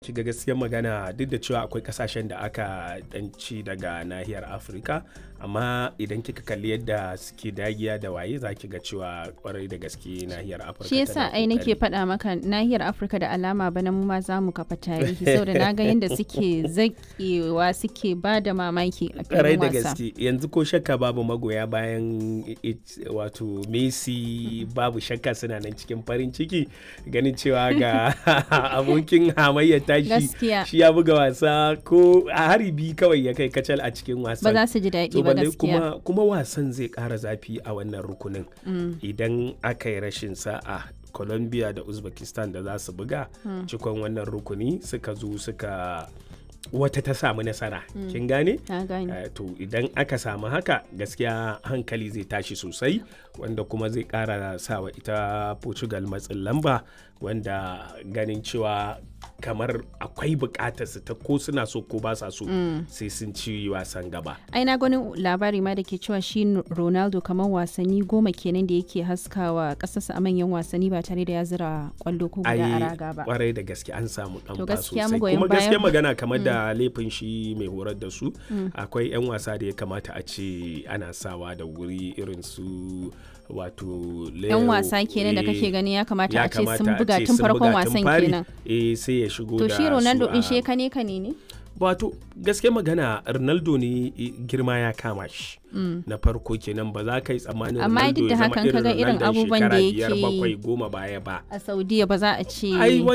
ga gaskiyar magana duk da cewa akwai kasashen da aka danci daga nahiyar afirka amma idan kika kalli yadda suke dagiya da waye za ki ga cewa kwarai da gaske nahiyar afirka shi yasa ai nake faɗa maka nahiyar afirka da alama bana mu ma za mu kafa tarihi saboda na ga yadda suke zakewa suke ba da mamaki a kwarai filin da wasa gaske yanzu ko shakka babu magoya bayan it- wato messi babu shakka suna nan cikin farin ciki ganin cewa ga abokin hamayyar tashi Gaskiya. shi ya buga wasa ko a haribi kawai ya kai kacal a cikin ba wasan za su ji daɗi to ba balle gaskiya kuma kuma wasan zai ƙara zafi a wannan rukunin idan aka yi rashin sa'a colombia da uzbekistan da za su buga cikon wannan rukuni suka zo suka wata ta samu nasara kin gane na gane Eh, to idan aka samu haka gaskiya hankali zai tashi sosai wanda kuma zai kara sawa ita portugal matsin lamba wanda ganin cewa kamar akwai bukatar su ta ko suna so ko ba sa so sai sun ci wasan gaba ai na gani labari ma da ke cewa shi ronaldo kamar wasanni goma kenan da yake haskawa ƙasarsa a manyan wasanni ba tare da ya zira kwallo ko guda a ai raga ba kwarai da gaske an samu dan To ba gaskiya sosai magoyan kuma bayan- gaskiya magana kamar da laifin shi mai horar da su akwai yan wasa da ya kamata a ce ana sawa da wuri irin su wato yan Leo, wasa kenan da eh, kake gani ya kamata ya a ce sun kamata a buga ce tun sun farkon buga tun wasan fari, kenan eh sai ya shigo to da shi ronaldo su din a- shi kane kane ne wato gaske magana ronaldo ne eh, girma ya kama shi na farko kenan ba za ka yi tsammanin Amma ronaldo duk da ya zama hakan kaga irin Ronaldon abubuwan da shekara biyar yake yi. bakwai goma baya ba a saudiya ba za a ce ai